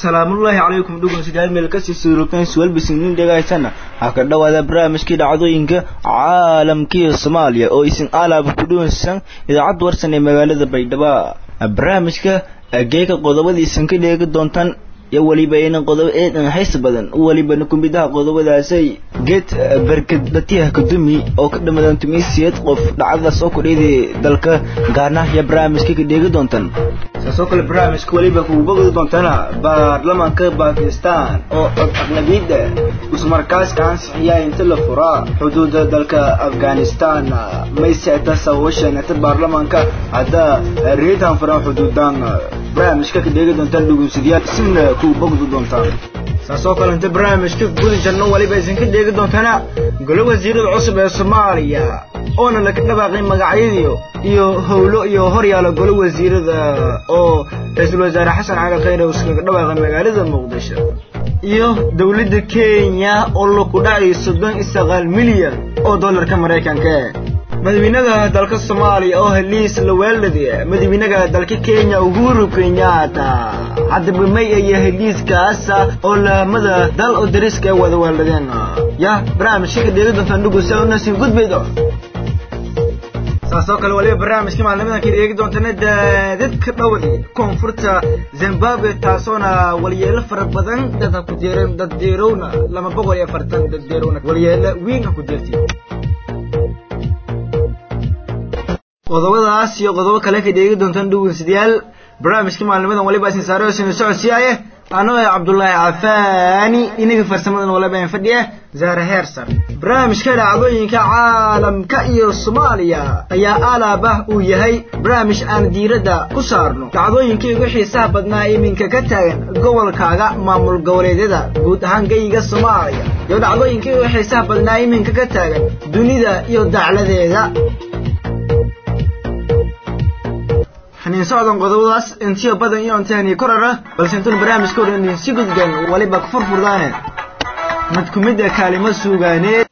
salaamullaahi calaykum dhugunsidaal meel kasii suurugtan suwalbisinin dhegaysana ha ka dhowaada barnaamijkii dhacdooyinka caalamkiiyo soomaaliya oo isin alaaba ku dhuwansan idaacad warsan ee magaalada baydhabo barnaamijka geeka qodobadiisan ka dheegi doontaan iyo weliba inan qodobo eedan hays badan welibana kumidaha qodobadaasay geed berkadbatiyaha kadumi oo ka dhamadan tumiisiyeed qof dhacdadaas oo kudhidi dalka gaarna iyo barnaamijka ka dheegi doontaan saasoo kale barnaamijka weliba kugu bogdi doontana baarlamaanka bakistan oo cod aqlabiyadda ismarkaaska ansixiyaa inta la furaa xuduuda dalka afghanistan mayseeta sawashanata baarlamaanka hadda reedan furan xuduudan barnaamijka ka dheegi doontaan dhugunsidayaal isina kugu bogdi doontaan saasoo kale inta barnaamijka gudi jarno weliba isinka dheegi doontaana golo wasiirada cusub ee soomaaliya oona laga dhawaaqay magacyadiyo iyo howlo iyo horyaala golo wasiirada oo ra-iisul wasaare xasan cali khayre uu iskaga dhawaaqay magaalada muqdisho iyo dowladda kenya oo laku dhacay soddon iyo sagaal milyan oo dollarka maraykanka madaxweynaha dalka soomaaliya oo heliis la weeladi madaxweynaha dalka kenya uhuru kenyatta haddaba may iyo heliiskaasa oo laamada dal oo dariska ay wada weeladeen ya barnaamijka ka dheegi doontaan dhugusa unasin gudbaydo saasoo kale waliba barnaamijka maalnimadan ka dheegi doontana daadadka dhowdi koonfurta zimbabwe taasoona walyeelo fara badan dad ha ku jeereen dad deerowna lama boqol iyo afartan dad deerowna walyeelo wiin ha ku jeertiin qodobadaas iyo qodobo kale ka dheegi doontaan dhugunsidayaal barnaamijka maalnimadan waliba isin saare sina socodsiiyaye anoo ah cabdullaahi cafaani inaga farsamadan waliba in fadhiya zahra heersan barnaamijka dhacdooyinka caalamka iyo soomaaliya ayaa alaaba uu yahay barnaamij aan diiradda ku saarno dhacdooyinkii ugu xiisaha badnaa iminka ka taagan gobolkaaga maamul goboleedyada guud ahaan geyiga soomaaliya iyo dhacdooyinkii ugu xiisaha badnaa iminka ka taagan dunida iyo dacladeeda xaniin socdan qodobadaas intiyo badan iyo intahani korara balse intuun barnaamijka hor in si gudgan waliba ku furfurdaane mid ku mid a kaalimo suugaaneed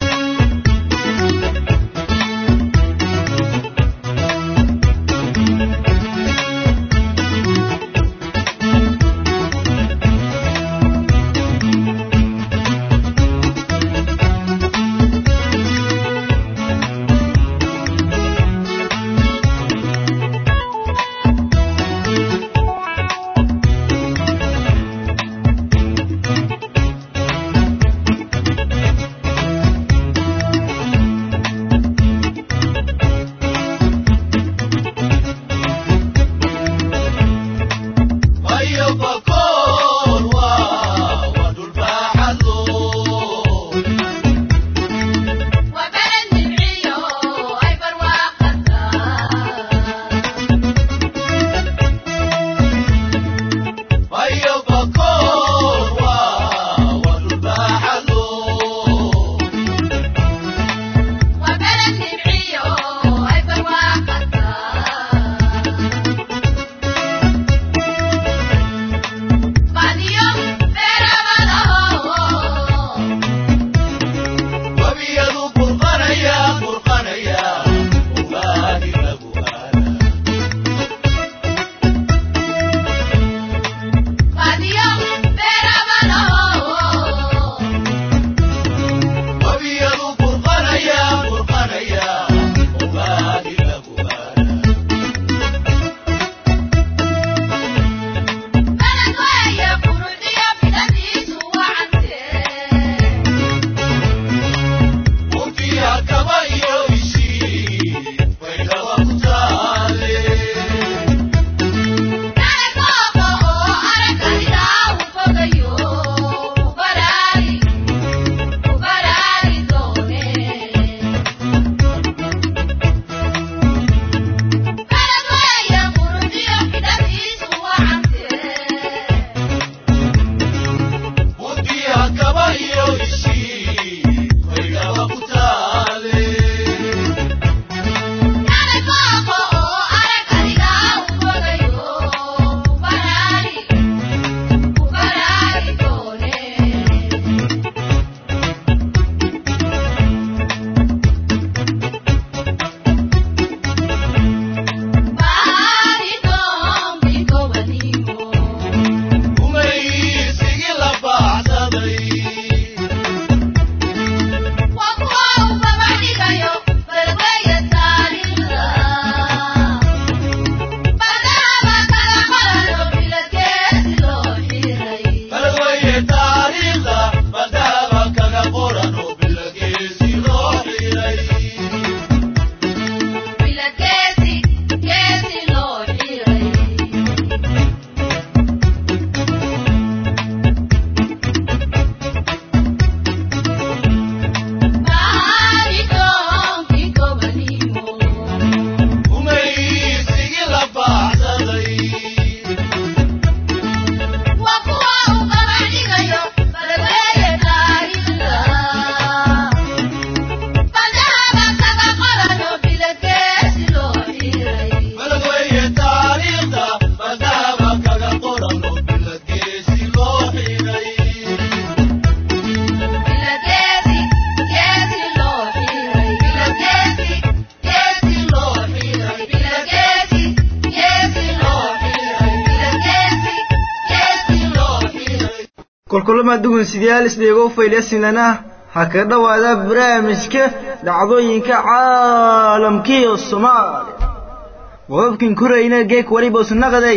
kolkulama dugunsidayaal isdheego faylasinlana ha ka dhowaada barnaamijka dhacdooyinka caalamkiiyo soomaaliya qodobkan korayna geek waliba usnaqaday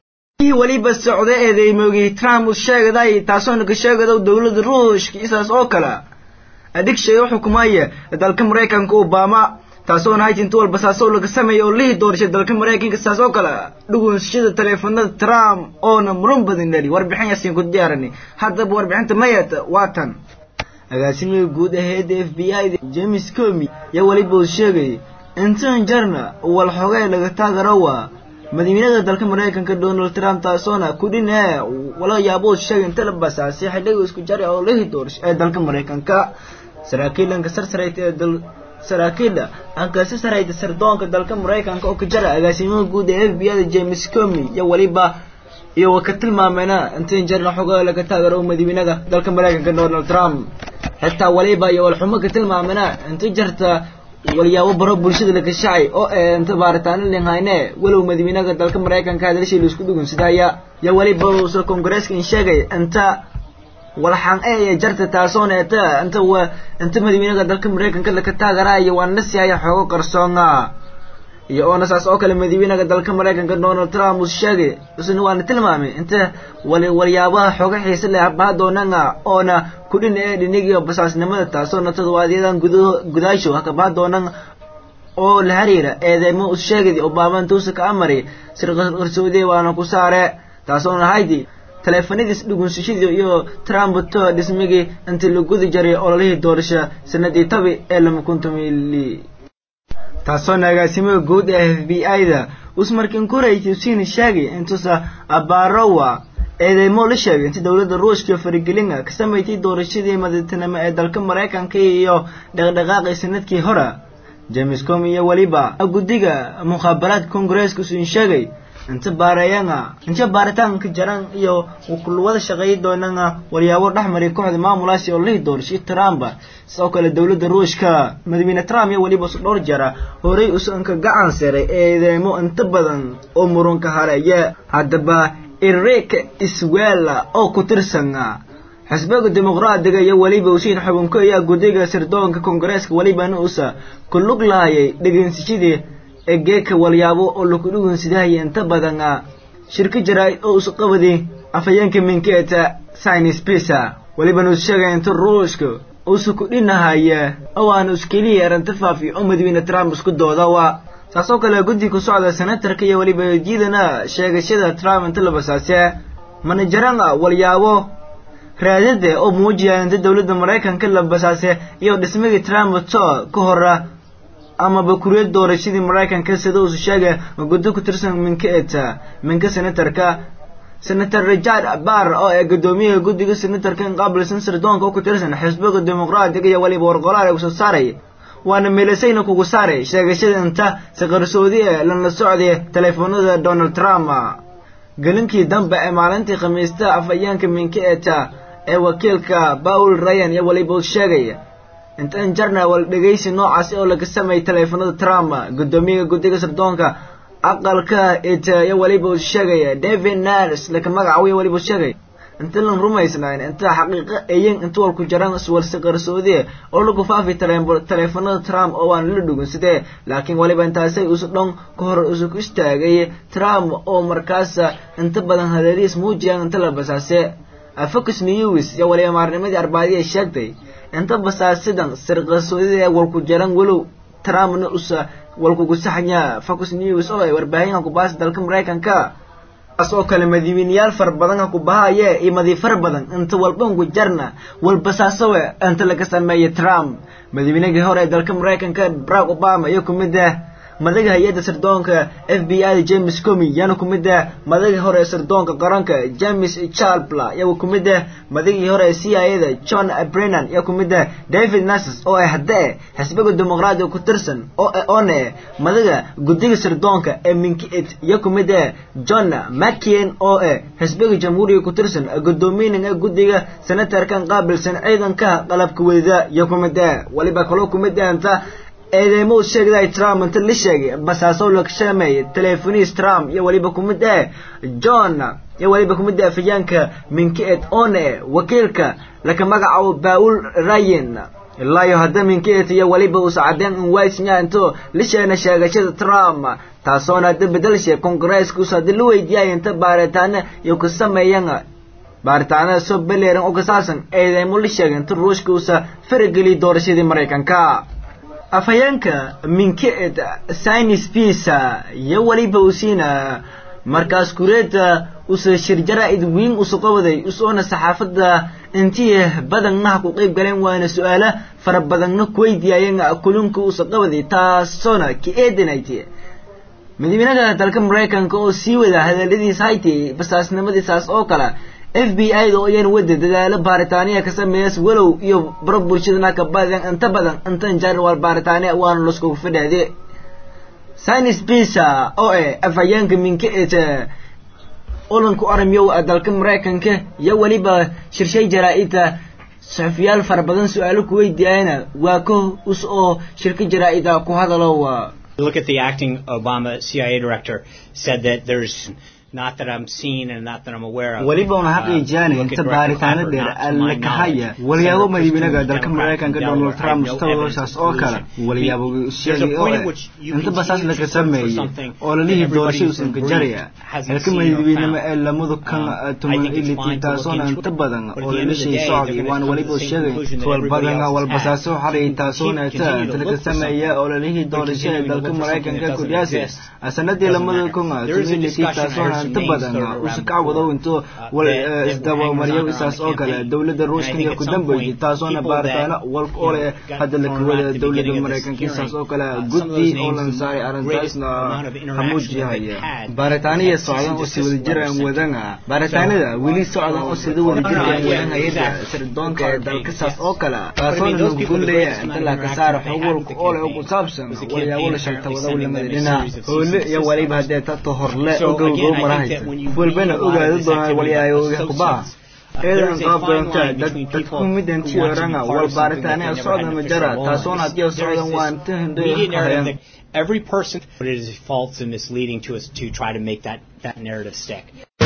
waliba socda eedeymoogi trump u sheegaday taasoona ka sheegada dowladda ruushka isaas oo kale adhigshaga xukumaya dalka maraykanka obama taasoona hayti inta walba saasoo laga sameeya oo lihi doorshay dalka maraykanka saas oo kale dhugunsashada taleefanada trump oona muran badan dhali warbixin yaasin ku diyaarani haddaba warbixinta mayata waa tan agaasimiga guud aheeda f b i james comi yaa weliba uu sheegay intan jarna wal xogee laga taagaro waa madaxweynaha dalka maraykanka donald trump taasoona kudhin ee wala yaabo sheegay inta la basaasay xilliga isku jari oo lihi doorshay ee dalka maraykanka saraakiilanka sarsarayta ee dal saraakiila ankasi sarayda sirdoonka dalka maraykanka oo ka jara agaasimaha guud ee f b i da james comi iyo weliba iyo ka tilmaameena intan jarna xogaa laga taagaro madaxweynaha dalka maraykanka donald trump xitaa waliba iyo walxumo ka tilmaamena inta jarta walyaabo baro bulshada la kashacay oo ee inta baaritaano linhayne walow madaxweynaha dalka maraykanka hadalshii laisku dhugunsidaya iyo waliba uusa kongareeska in sheegay inta walxan ee jarta taasoona eta inta wa inta madaxweynaha dalka maraykanka laka taagaraayo waa nasihaya xoogo qarsoona iyo oona saas oo kale madaxweynaha dalka maraykanka donald trump uu sheegay isna waana tilmaamay inta wal walyaabaha xooga xiise leh abaha doonanga oona kudhin ee dhinigiyo basaasnimada taasoona todobaadyadaan gudo gudaasho hakabaha doonan oo la xiriira eedeymo u sheegay obama intuusa ka amari sir qarsoodiye waana ku saare taasoona haydi taleefanadiis dhugunsashadii iyo trump to dhismigii inta la gudi jaray ololihii doorasha sanadii tabi ee lama kuntumili taasoona agaasimaha guud ee f b i da usmarkin kurayt usiina sheegay intuusa abarowa eedeymo la sheegay inta dowladda ruushka faragelinga ka samaysay doorashadii madaxtinimo ee dalka maraykanka iyo dhaqdhaqaaqii sanadkii hore james com iyo weliba guddiga mukhaabaraadka kongareeska usin sheegay inta baareeyanga inta baaritaanka jaran iyo kulwada shaqeeyi doonanga walyaabo dhexmaray kooxda maamulaasi oo lihi doorshay trump sidoo kale dowladda ruushka madaxweyne trump iyo weliba dhowr jara horey usanka gacan saray eedeymo inta badan oo murunka hareeye haddaba enrique iswela oo ku tirsana xisbiga dimuqraadiga iyo weliba usiin xubinko ayaa guddiga sirdoonka kongareeska welibana usa ku lug lahayay dhegeynsashadii egeeka walyaabo oo laku dhugunsidahaya inta badan shirka jaraa-id oo usu qabaday afhayeenka minkeeta scinis pisa welibana us sheegay inta ruushka usu ku dhinahaya oo aana iskeliya arrinta faafiyo oo madaxweyne trump isku doodawa saas oo kale guddi ku socda senatarka iyo weliba jiidana sheegashada trump inta la basaase manajarana walyaabo raadada oo muujiyaya inta dowladda maraykanka la basaase iyo dhismagii trump to ka hora amaba kuriyad doorashadii maraykanka sida uusu sheegay guddo ku tirsan minka eta minka senatarka senator richard barr oo ee guddoomiyaha guddiga senatarka inqaabilsan sirdoonka oo ku tirsan xisbiga dimuqraadiga iyo weliba warqolaal ee usoo saaray waana meelasayna kugu saaray sheegashada inta saqarsoodi ee lana socday taleefanada donald trump gelinkii dambe ee maalintii khamiista afhayeenka minka eta ee wakiilka paul ryan iyo weliba uu sheegay intan jarna wal dhegaysi noocaasi oo laga sameeyay taleefanada trump guddoomiyaha guddiga sirdoonka aqalka eta iyo weliba uu sheegaya david nars laka magacawiya weliba uu sheegay inta lan rumaysnayn inta xaqiiqo ayin inta walku jaran iswalsi qarsoodiye oo lagu faafi taleefanada trump oo aan la dhugun sidee laakiin weliba intaasay usu dhon ka hor usu ku istaagay trump oo markaas inta badan hadeeriis muujiyaan inta la basaase focus news iyo waliba maarnimadii arbaadii ay sheegtay inta basaasidan sir qarsoodida ee walku jaran walow trumpna usa walkugu saxnya focus news oo ay warbaahinka ku baasi dalka maraykanka as oo kale madaxweyneyaal far badan ku bahaye iyo madi far badan inta walbanku jarna walbasaasowe inta laga sameeyay trump madaxweynihii hore ee dalka maraykanka barack obama iyo kumid ah madaga hay-adda sirdoonka f b i da james comi yaana ku mid ah madagii hore ee sirdoonka qaranka james charpla yaa ku mid ah madagii hore ee c i a da john brennan yaa ku mid ah david nasses oo ah hadde xisbiga dimuqraadiga ku tirsan oo oone madaga guddiga sirdoonka ee minkiit yaa ku mid ah john mccain oo ah xisbiga jamhuuriga ku tirsan guddoomiyanan ee guddiga senatarkan qaabilsan ciidanka qalabka wadida yaa ku mid ah waliba kaloo ku mid ah inta eedeymo u sheegday trump inta la sheegay basaasow la shameeyay teleefoniis trump iyo weliba kumid eh john iyo weliba kumid eh afhayaanka minkeed one wakiilka laka magacaabo baul ryan ilaayo hadda minkeet iyo weliba uusa cadeen in waysnya into la sheegna sheegashada trump taasoona hadda bedelshe kongareeska uusa hadda la weydiiyay inta baaritaana iyo ku sameeyan baaritaanada soo beleeran oo kasaasan eedeymo la sheegay inta ruushka uusa farageliy doorashadii maraykanka afhayeenka minkeed sinis pisa iyo weliba usiina markaas kureeda usa shir jaraa-id wiin usa qabaday usoona saxaafadda intii badannaha ku qeyb galeen waana su-aala fara badanna kuweydiyaayeen kulunka usa qabaday taasoona ka eedanayt madaxweynaha dalka maraykanka oo sii wada hadaladiis hayti basaasnimadiisaas oo kale f b i da oo iyan wada dadaalo baaritaaniya ka sameeyas walow iyo baro bulshadana ka badan inta badan intan jarwal baaritaaniya waana laskugu fidhaade sinis pisa oo eh afhayeenka minkeet olanku aramiyow dalka maraykanka iyo weliba shirshay jaraa-ida saxufiyaal fara badan su-aalo ku weydiiyayana waa ko us oo shirka jaraa-ida ku hadalo Look at the acting Obama CIA director said that there's not that I'm seen and not that I'm aware of. weliba una xaqiijiyaan inta baaritaano dheer alla kahaya walyaabo madaxweynaha dalka maraykanka donald trump mustaqbalkaas oo kale walyaabo sheegay oo inta basaas laga sameeyey oo lalihii doorashadiisan ka jaraya halka madaxweynimo ee lamadu kan tuman iliti taasoona inta badan oo lalishii socday waana weliba sheegay wal badan walbasaaso xalay taasoona inta laga sameeya oo lalihii doorashada dalka maraykanka kudhiyaasi sanadii lamada kun tuman iliti taasoona inta badan usa ka wado into wal isdabamaryo isaas oo kale dowladda ruushka ku dambeeyay taasoona baaritaano walk ole hadda la kawada dowladda maraykanka isaas oo kale guddi oo lan saaray arrintaasna hamuujiyahaya baaritaaniya socdan oo si wada jiraan wadana baaritaanada weli socdan oo sida wada jiraan wadan hayada sirdoonka ee dalka saas oo kale taasoona lagu guleeya inta la ka saaro xog walka ole oo ku saabsan walyaabo la shalta wada lamada dhinac hoole iyo waliba haddee tato horle oo gowgow marahaysa walbana ogaada doonaa walyaayoga kubaha eedan qaab doonta dad dadku midantii oranga wal baaritaanaya socda ma jara taasoona haddii socdan waa inta hindoya Every person, but it is false and misleading to us to try to make that, that narrative stick.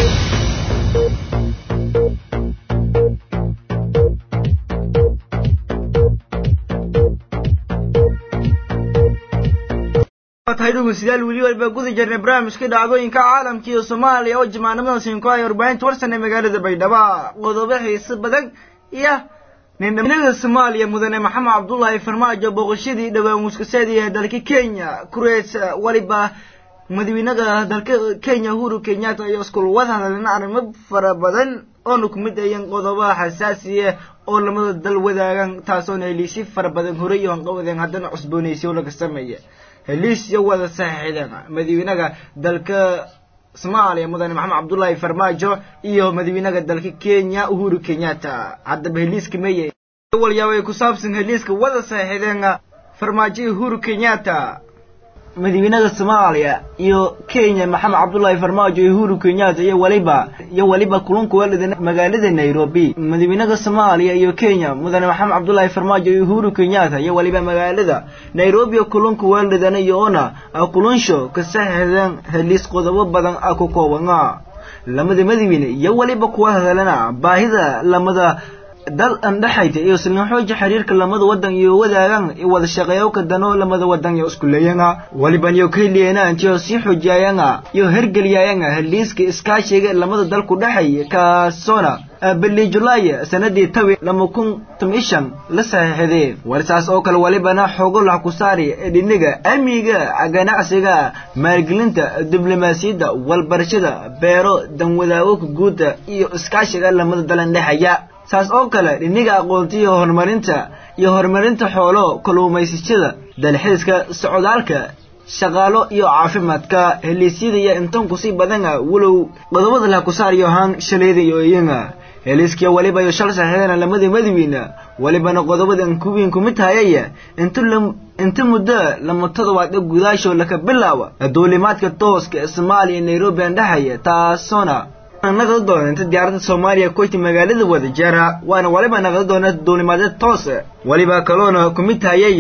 tahay dhugeystayaal weli walba guda jirnay barnaamijka dhacdooyinka caalamka iyo soomaaliya oo jamaanimada siinko ay warbaahinta warsan ee magaalada baydhabo qodobo xiise badan iyo nindhaminada soomaaliya mudane maxamed cabdullaahi farmaajo booqashadii dhowaan muskaseedii ee dalka kenya kureys waliba madaxweynaha dalka kenya uhuru kenyatta iyo iskul wada hadalna arrimo fara badan oona ku mid ayeen qodobaha xasaasiya oo lamada dal wadaagan taasoona heliisi fara badan horey iyo hanqawadeen haddana cusboonaysiyo laga sameeya heliis iyo wada saxiixdeen madaxweynaha dalka soomaaliya mudane maxamed cabdullaahi farmaajo iyo madaxweynaha dalka kenya uhuru kenyatta haddaba heliiska meye walyaabay ku saabsan heliiska wada saxiixdeen farmaajo iyo uhuru kenyatta madaxweynaha soomaaliya iyo kenya maxamed cabdullaahi farmaajo iyo uhuru kenyatta iyo waliba iyo waliba kulunka weelada magaalada nairobi madaxweynaha soomaaliya iyo kenya mudane maxamed cabdullaahi farmaajo iyo uhuru kenyatta iyo waliba magaalada nairobi kulunka weeladana iyoona kulunsho ka saxiixdeen heliis qodobo badan ah ku koobana lamada madaxweyne iyo waliba kuwa hadalana baahida lamada dal andhaxayta iyo silin xooja xiriirka lamada wadan iyo wadaagan iyo wada shaqeeyowka dano lamada wadan iyo isku leeyanga waliban iyo kayliyeena intiyo sii xoojiyayanga iyo hergeliyayanga heliiska iskaashiga lamada dal ku dhexay kaasoona bili julaay sanadii tawi lama kun tomishan la saxiixday warsaas oo kale walibana xoogo lax ku saari dhiniga amniga ganacsiga maalgelinta diblomaasiyadda walbarashada beero danwadaagoka guuda iyo iskaashiga lamada dalan dhexaya saas oo kale dhiniga aqoonta iyo horumarinta iyo horumarinta xoolo kalluumaysashada dalxiiska socdaalka shaqaalo iyo caafimaadka heliisyada iyo intan kusii badana walow qodobada laha ku saariyo ahaan shalayda iyo iyaga heliiskiya waliba iyo shal saxiixdana lamadii madawiina walibana qodobada kuwiin kumid hayaya inta inta muddo lama todobaad gudaasho laka bilaaba duulimaadka tooska ee soomaaliya nairobi aan dhexaya taasoona naqda doona inta diyaaradda soomaaliya kuwayti magaalada wada jara waana waliba naqda doona duulimaadeed toos waliba kaloona kumid hayaya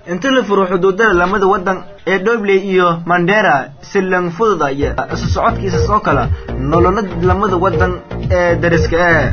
inta la furo xuduudada lamada wadan ee dhobley iyo mandera si lang fududaya isu socodkiisa soo kala nolola lamada wadan ee dariska ee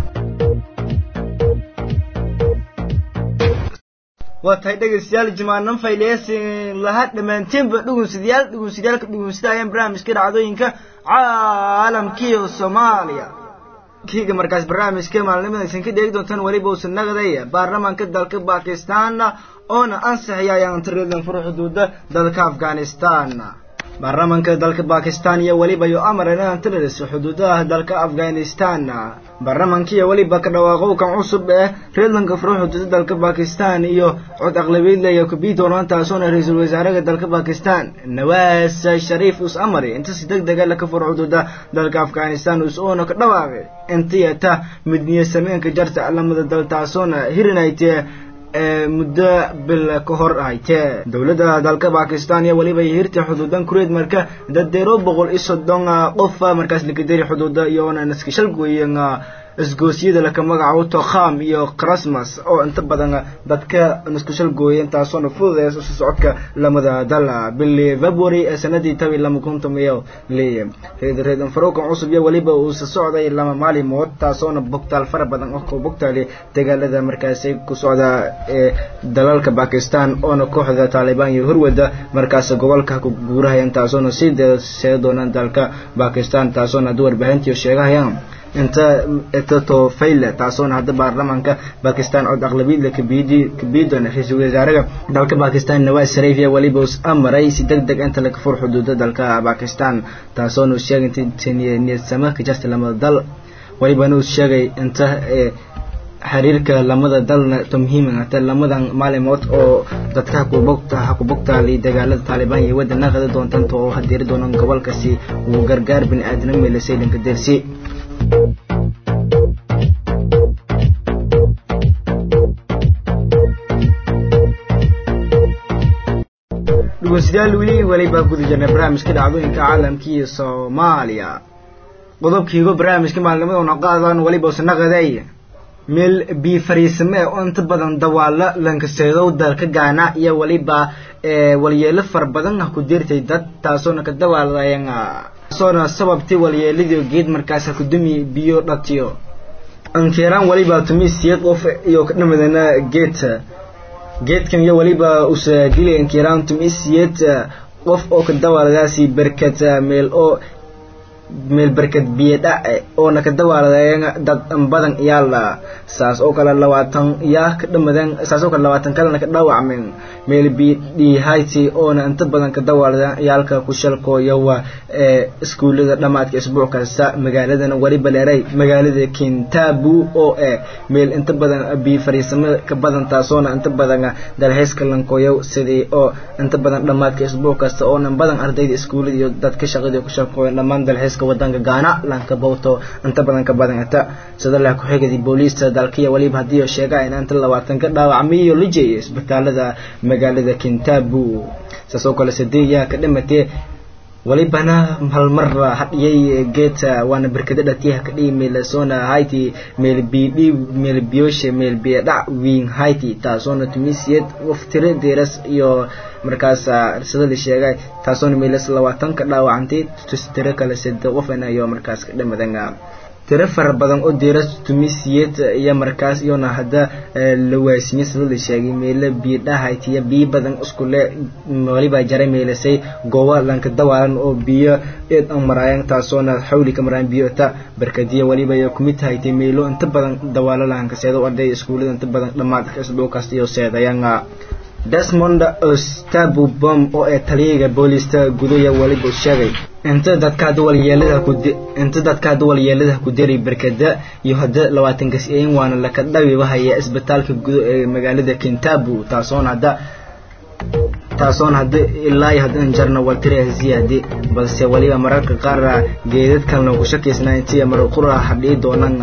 waa tahay dhegeystayaal jimaanan fayleysin laha dhammaantiinba dhugunsidayaal dhugunsidayaalka dhugunsidayaan barnaamijka dhacdooyinka caalamkiiyo soomaaliya kiga markaas barnaamijka maalnimadaysan ka dheegi doontaan weliba uusan nagaday baarlamaanka dalka bakistan oona ansixiyayaan tiradan fur xuduuda dalka afghanistan baarlamaanka dalka bakistan iyo weliba yo amaran tiradis xuduudaha dalka afghanistan baarlamaanka iyo weliba ka dhawaaqowkan cusub ee reedlanka furo xuduuda dalka bakistan iyo cod aqlabiid leeya kubiitolan taasoona ra-iisul wasaaraha dalka bakistan nawaas shariif us amari inta si deg dega laka furo xuduuda dalka afghanistan us oona ka dhawaaqay intiyata midniya sameenka jarta lamada dal taasoona hirinayte muddo bil ka hor ahaytee dowladda dalka bakistan iyo weliba hirta xuduudan kureed marka dadeero boqol iyo soddon qof markaas lakaderi xuduuda iyoona naskashalgoyen isgoosyada laka magacaabo tokham iyo christmas oo inta badan dadka naskushalgooya intaasoona fududeys isu socodka lamada dal bili february ee sanadii tabi lama kuntum iyo li reedan faruukan cusub iyo weliba uusa socday lama maalimood taasoona bogtaal fara badan oo ku bogtaali dagaalada markaasi ku socda ee dalalka bakistan oona kooxda taalibaan iyo horwada markaas gobolka ku guurahayaan taasoona sii see doonaan dalka bakistan taasoona hadda warbaahintii sheegahayaan inta etato fayle taasoona hadda baarlamaanka bakistan cod aqlabiidla kabidi kabidon ra-iisul wasaaraha dalka bakistan nawaas shariif iyo weliba us amaray si deg deg inta laga fur xuduuda dalka bakistan taasoona uu sheegay inta niyadsama ka jirta lamada dal welibana uu sheegay inta xiriirka lamada dalna to muhiima hata lamadan maalimood oo dadka hakubogta hakubogtaali dagaalada taalibaan iyo wadana qada doontanto oo hadeeri doonan gobolkasi uu gargaar bini aadana meelasay dhanka dersi dhugeystayaal weli weliba guda jirnay barnaamijka dhacdooyinka caalamka iyo soomaaliya qodobkiigo barnaamijka maalnimaduna qaadan weliba usanaqaday meel bii fariisame oo inta badan dawaalo lankaseedow dalka gaana iyo weliba walyeelo fara badan ah ku dirtay dad taasoona ka dawaalayan taasoona sababtay walyeeladii geed markaas ha kudumi biyo dhatiyo ankeeraan weliba tumi siyeed qof iyo ka dhamadana geedta geedkan iyo weliba usa dilay ankeeraan tumi siyeed qof oo ka dawaaladaasi berkad meel oo meel berkad biyo dhace oona ka dawaaladayan dad badan iyaala saas oo kale labaatan yaa ka dhamadan saas oo kale labaatan kalena ka dhaawacmeen meel biyo dhihayti oona inta badan ka dawaaladan iyaalka ku shalkooyawa ee iskuullada dhammaadka isbuuc kasta magaaladana weliba leeray magaalada kintabu oo eh meel inta badan biyo fariisamo ka badan taasoona inta badan dalxiiska lankooyow sidii oo inta badan dhammaadka isbuuc kasta oona badan ardayda iskuullada iyo dadka shaqadii ku shalkooya dhammaan dalxiiska wadanka gaana lanka bowto inta badan ka badan ata sida leh ku-xigadi booliista dalkiya weliba haddii sheegaa in inta labaatan ka dhaawacmay iyo la jeeyay isbitaalada magaalada kintabu saas oo kale sadeeyaa ka dhimatee walibana halmar hadhiyay geeta waana berkada dhatiyaha ka dhihi meelasoona hayti meel biidhi meel biyoshe meel biyadhac wiin hayti taasoona tumisiyad waftire deeras iyo markaas sida la sheegay taasoona meelas labaatan ka dhaawacantay tiro kale sade qofna iyo markaas ka dhamadan tiro fara badan oo deeras tumisiyad iyo markaas iyona hadda la waasimiye sida la sheegay meelo biyo dhahaytiya biyo badan iskule waliba jaray meelasay goobo lanka dawaalan oo biyo eed an maraayan taasoona xawli ka maraayan biyo ta barkadiya waliba iyo kumid tahaytay meelo inta badan dawaalo lahanka seedo arday iskuulada inta badan dhammaadka isbuukaas iyo seedayan desmond ostabu bom oo ee taliyaga booliista gudaya weliba u sheegay inta dadka hadda walyeelada ku inta dadka hadda walyeelada ku diray berkada iyo hadda labaatan gas-een waana laka dhawi wahaya isbitaalka gudo ee magaalada kintabu taasoona hadda taasoona hadda ilaa iyo hadda jarna waltira ziyaadi balse waliba mararka qaar geedad kalena ku shakiysnaa intii mar qura hadhii doonan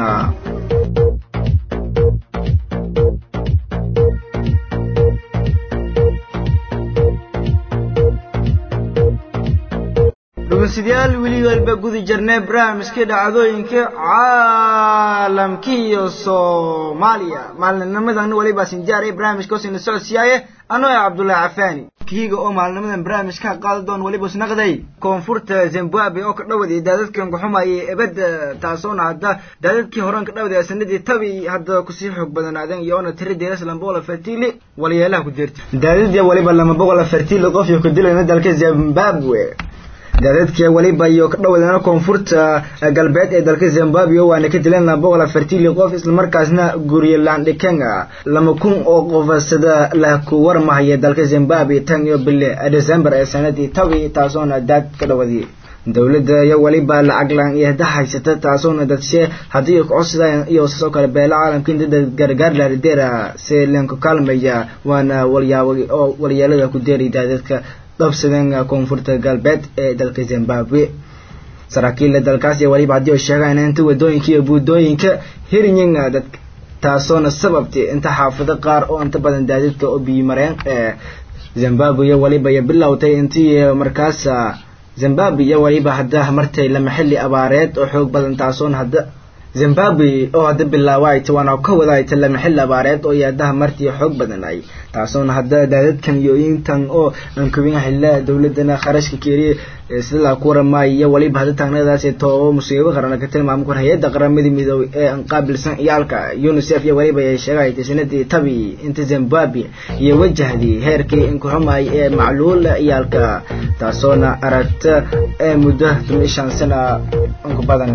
dhugunsidayaal weli walba gudi jirnay barnaamijkii dhacdooyinka caalamka iyo soomaaliya maalinimadan weliba sinjaaray barnaamijka hoosina socodsiiyaaye anoo ah cabdullaahi cafaani kiiga oo maalinimadan barnaamijka qaadi doon weliba isnaqday koonfurta zimbabwe oo ka dhawaday daadadkan kuxumayay ebadda taasoona hadda daadadkii horan ka dhawaday sanadii tabi hadda kusii xoog badanaadeen iyoona tiri deeras lama boqol afartiili walyeelaha ku deertay daadadii weliba lama boqol afartiili qof iyo ku dilayna dalka zimbabwe daadadkii weliba iyo ka dhawadeena koonfurta galbeed ee dalka zimbabwe waana ka dileen laba boqol afartiili qof islamarkaasna gurye landhikenga lama kun oo qof sida la ku warmahaya dalka zimbabwe tan iyo bille december ee sanadii tabi taasoona daad ka dhawadii dowladda iyo weliba lacag laan iyo hada haysata taasoona dadshe haddii kocodsadaan iyo sidoo kale beela caalamka in dada gargaar laarideera si lenku kaalmaya waana walyaabo oo walyeelada ku deeri daadadka qabsadeen koonfurta galbeed ee dalka zimbabwe saraakiilla dalkaas iyo weliba haddii ay sheegaan inta wadooyinka iyo buudooyinka hirinyin dad taasoona sababtay inta xaafado qaar oo inta badan daadadka oo biyimareen ee zimbabwe iyo weliba iyo bilowtay intii markaas zimbabwe iyo weliba hadda martay lama xilli abaareed oo xoog badan taasoona hadda zimbabwe oo hadda bilaawayta waana ka wadaayta lama xilli abaareed oo yaadaha martii xoog badan ay taasoona hadda daadadkan iyo intan oo ankubin xilla dowladana kharashka keeriye sida la ku waramaay iyo waliba hadda taagnadaas too musiibo qaran ka tilmaamo kor hay'adda qaramada midoobay ee aan qaabilsan iyaalka UNICEF iyo waliba ay sheegaytay sanadii tabi inta Zimbabwe iyo wajahdii heerkii in ku xumay ee macluul iyaalka taasoona aragta ee muddo 15 sano ku badan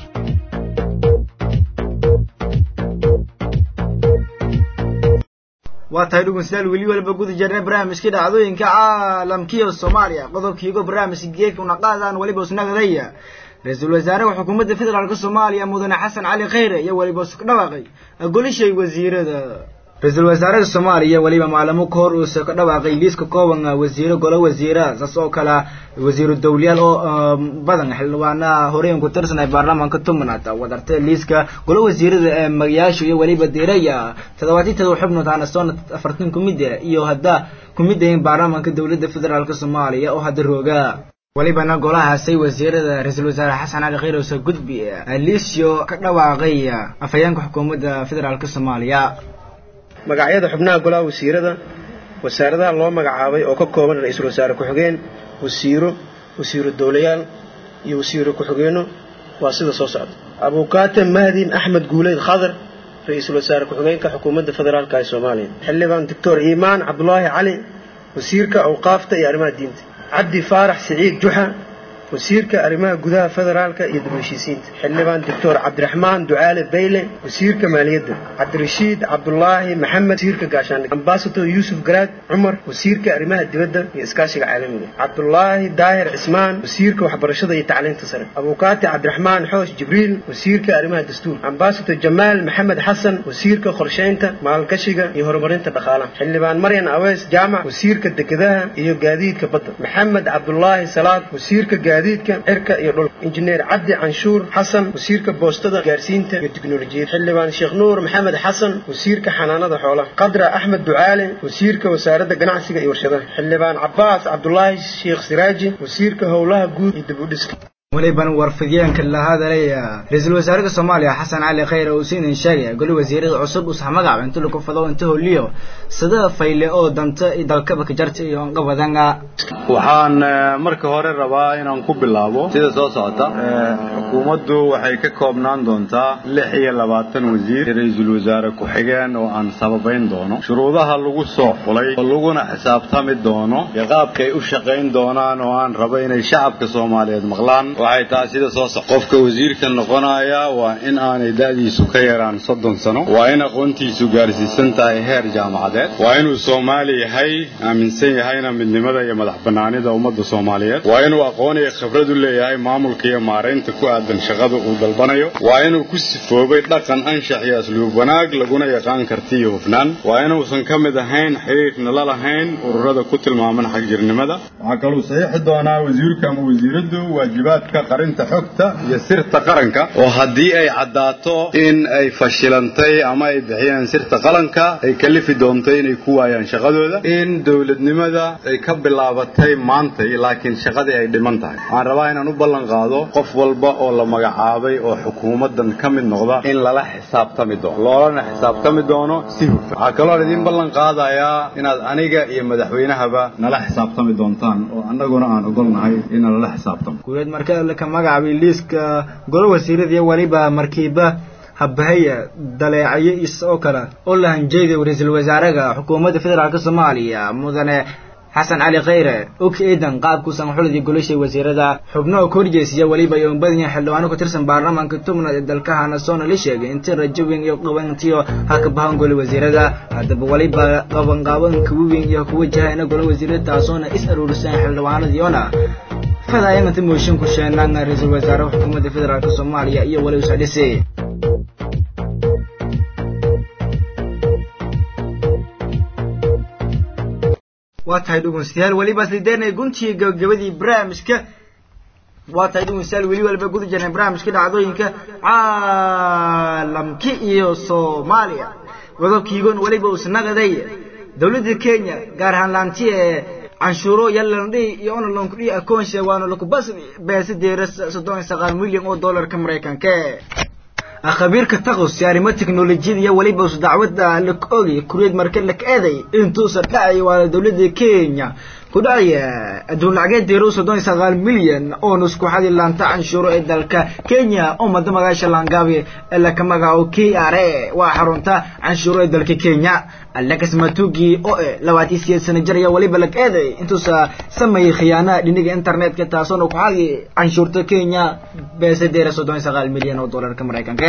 waa tahay dhugunsidaal weli waliba guda jirnay barnaamijkii dhacdooyinka caalamkiiyo soomaaliya qodobkiigo barnaamijka geedka una qaadaan weliba isnagadaya ra-iisul wasaaraha xukuumadda federaalka soomaaliya mudane xasan cali khayre iyo weliba isku dhawaaqay golishay wasiirada ra-iisul wasaaraha soomaaliya weliba maalamo ka hor uusa ka dhawaaqay liiska kooban wasiiro golo wasiira saas oo kale wasiiru dawliyaal oo badan xildhibaana horeen ku tirsanay baarlamaanka tobnaad wadarta liiska golo wasiirada ee magayaasha iyo weliba diiraya toddobaatan todoba xubnood aana soona afartan kumid iyo hadda kumid ayin baarlamaanka dowladda federaalka soomaaliya oo hadda rooga welibana golahaasay wasiirada ra-iisul wasaare xasan cali khayr ose gudbi liisyo ka dhawaaqay afhayeenka xukuumadda federaalka soomaaliya magacyada xubnaha golaha wasiirada wasaaradaha loo magacaabay oo ka kooban ra-iisul wasaare ku-xigeen wasiiro wasiiro dowlayaal iyo wasiiro ku-xigeenno waa sida soo socda abukaate mahdin axmed guuleyd khadar ra-iisul wasaare ku-xigeenka xukuumadda federaalka ee soomaaliya xildhibaan doctor iimaan cabdulaahi cali wasiirka awqaafta iyo arrimaha diinta cabdi faarax siciid juxa wasiirka arrimaha gudaha federaalka iyo dib heshiisiinta xildhibaan doctor cabdiraxmaan ducaale bayle wasiirka maaliyadda cabdirashiid cabdulaahi maxamed wasiirka gaashaandhig ambasador yuusuf garaad cumar wasiirka arrimaha dibadda iyo iskaashiga caalamiga cabdulaahi daahir cismaan wasiirka waxbarashada iyo tacliinta sare abukaati cabdiraxmaan xoosh jibriil wasiirka arrimaha dastuurka ambasador jamaal maxamed xasan wasiirka qorsheynta maalgashiga iyo horumarinta dhaqaalaha xildhibaan maryan awees jaamac wasiirka dekedaha iyo gaadiidka badda maxamed cabdulaahi salaad wasiirka gaadiidka cirka iyo dhulka injineer cabdi canshuur xasan wasiirka boostada gaarsiinta iyo tiknolojiyadda xildhibaan sheekh nuur maxamed xasan wasiirka xanaanada xoolaha qadra axmed ducaale wasiirka wasaaradda ganacsiga iyo warshadaha xildhibaan cabaas cabdulaahi sheekh siraaji wasiirka howlaha guud iyo dib u dhiska weliban warfidyaanka la hadalaya ra-iisul wasaaraha soomaaliya xasan cali khayre uu siinin sheegaya goli wasiirada cusub usah magac inta lagu fado inta holiyo sida fayle oo danta dalkaba ka jarta iyo onqa badanga waxaan marka hore rabaa inaan ku bilaabo sida soo socota xukuumaddu waxay ka koobnaan doontaa lix iyo labaatan wasiir ra-iisul wasaare ku-xigeen oo aan sababayn doono shuruudaha lagu soo xulay oo laguna xisaabtami doono iyo qaabkay u shaqayn doonaan oo aan rabo inay shacabka soomaaliyeed maqlaan waxay tahay sida soo soc qofka wasiirka noqonaya waa in aanay da'diisu ka yaraan soddon sano waa in aqoontiisu gaarsiisan tahay heer jaamacadeed waa inuu soomaali yahay aaminsan yahayna midnimada iyo madax banaanida ummadda soomaaliyeed waa inuu aqoon iyo khibrad u leeyahay maamulka iyo maaraynta ku aadan shaqada uu dalbanayo waa inuu ku sifoobay dhaqan anshax iyo asluub wanaag laguna yaqaan karti iyo hufnaan waa inuusan ka mid ahayn xiriirna la lahayn ururada ku tilmaaman xagjirnimada waxaa kaluu saxiixi doonaa wasiirka ama wasiiraddu waajibaadka habka qarinta xogta iyo sirta qaranka oo haddii ay caddaato in ay fashilantay ama ay bixiyeen sirta qaranka ay kalifi doonto inay ku waayaan shaqadooda in dowladnimada ay ka bilaabatay maantay laakiin shaqadii ay dhiman tahay waxaan rabaa inaan u ballan qaado qof walba oo la magacaabay oo xukuumaddan ka mid noqda in lala xisaabtami doono loolana xisaabtami doono si hufan waxaa kaloo idiin ballan qaadayaa inaad aniga iyo madaxweynahaba nala xisaabtami doontaan oo annaguna aan ogolnahay inaan lala xisaabtamo guuleed marka laka magacaabay liiska golo wasiirada iyo weliba markiiba habahaya daleecayo isoo kale oo la hanjeeday ra-iisul wasaaraha xukuumadda federaalk soomaaliya mudane xasan cali khayre og eedan qaabkuusan xuladii golashay wasiirada xubno oo korjeesiya weliba ay umbadanya xildhibaano ku tirsan baarlamaanka tubnaad ee dalka hanasoona la sheegay intii rajo weyn iyo qabantiyo ha ka bahan gole wasiirada haddaba weliba qabanqaabanka weyn iyo ku wajahayna gole wasiirada taasoona is aruurisan xildhibaanadiyoona fadaayanganta mooshin ku sheenaan ra-iisul wasaaraha xukuumadda federaalk soomaaliya iyo weli usadhisi waa tahay dhegeystayaal weliba sideenay guntii gabagabadii barnaamijka waa tahay dhegeystayaal weli walba guda jirnay barnaamijka dhacdooyinka caalamki iyo soomaaliya wadabkiigon weliba usnaqaday dowladda kenya gaar ahaan laanti ee canshuuro yalandhi iyo onalankudhi akoonshe waana lakubas beesideera soddon iyo sagaal milyan oo dollarka maraykanka khabiirka taqus arrimo teknolojiyada iyo weliba us dacwada lak ogi kureed marka lak eeday intuusan dhacay waa dowladda kenya ku dhacaya adduun lacageed deero soddon iyo sagaal milyan oo nusku xadi laanta canshuuro ee dalka kenya oo mada magaasha laangaabi laka magaco k r a waa xarunta canshuuro ee dalka kenya alex matugi oo eh labaatan sideed sano jir ayaa weliba lag eeday intuusa sameeyey khiyaana dhiniga internetka taasoona ku xadi canshuurta kenya beesadeera soddon iyo sagaal milyan oo dollarka maraykanka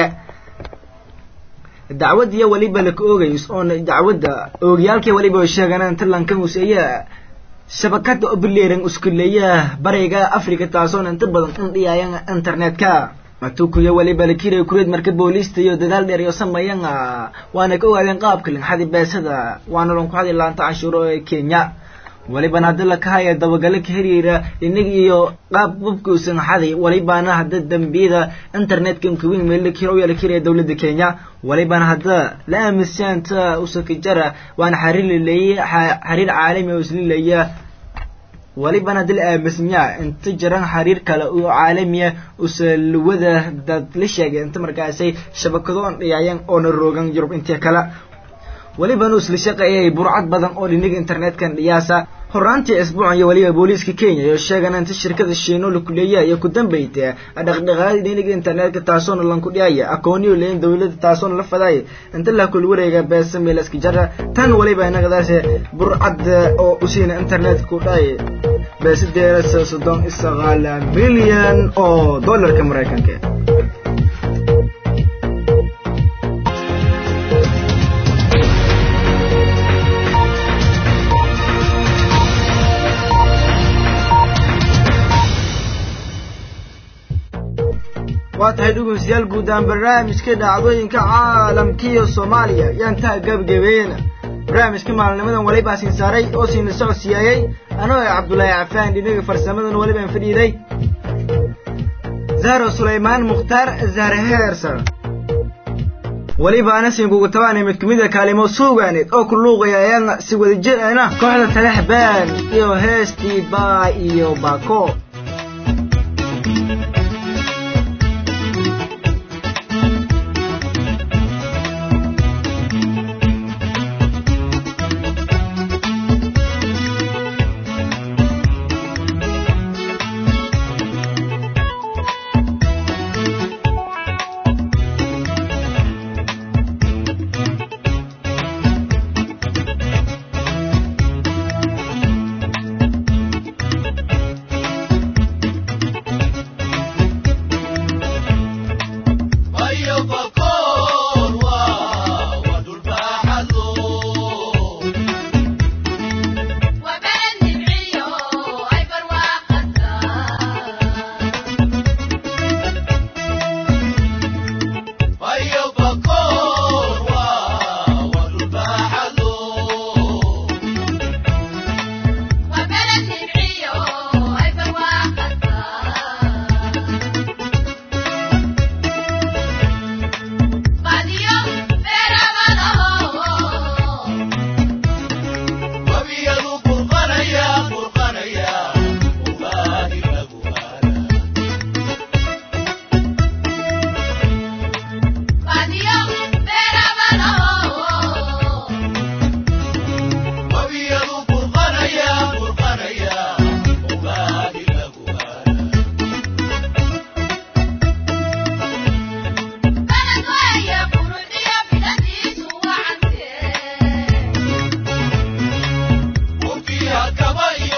dacwad iyo weliba laka oogay oona dacwadda oogayaalkii weliba sheegaan inta lankan useeya shabakada obileeran uskuleeyaha bariga africa taasoona inta badan indhiyayan internetka matukuyo weliba lakiraya kureed marka booliista iyo dadaal dheer iyo sameeyan waana ka ogaadeen qaabka linxadi beesada waana lanku xadi laanta canshuuro ee kenya welibana hadda lakahaya dabagalo ka heriira inaga iyo qaab babkuusan xadi welibana hadda dambiyada internetka nkawin meel lakiro la kiraya dowladda kenya welibana hadda la aaminsaanta usakajara waana xariir laleeye xariir caalami oo islileeya welibana hadda la aaminsanyaa inta jiran xariir kale oo caalamiya usalawada dad la sheegay inta markaasay shabakadoon dhiyaayan oona roogan yurub intii kale welibana isla shaqeeyay burcad badan oo dhiniga internetkan dhiyaasa horaantii isbuucan iyo weliba booliiska kenya iyo sheegan inta shirkada shiino lakuleeya iyo ku dambayta dhaqdhaqaaqada dhiniga internetka taasoona lanku dhiyaya akooniyo leeyin dowladda taasoona la fadaaya inta la kul wareega beesa meelaska jara tan weliba inagadaas burcad oo usiina internetka ku dhaay beesadeera soddon iyo sagaal milyan oo dollarka maraykanka waa tahay dhegeystayaal guud ahaan barnaamijka dhacdooyinka caalamkiiyo soomaaliya yaan taa gabagabeeyena barnaamijka maalinimadan waliba siin saaray oo siina socodsiyaayey anoo ah cabdulaahi cafaan dhinaga farsamadan walibaan fadhiiday zahro sulaymaan mukhtaar zahre heersan weliba ana siinkugu tabaanay mid kumida kaalimo suugaaneed oo ku luuqaya ayaan si wada jir ana kooxda talax baan iyo heestii baa iyo baako baydhabo iyo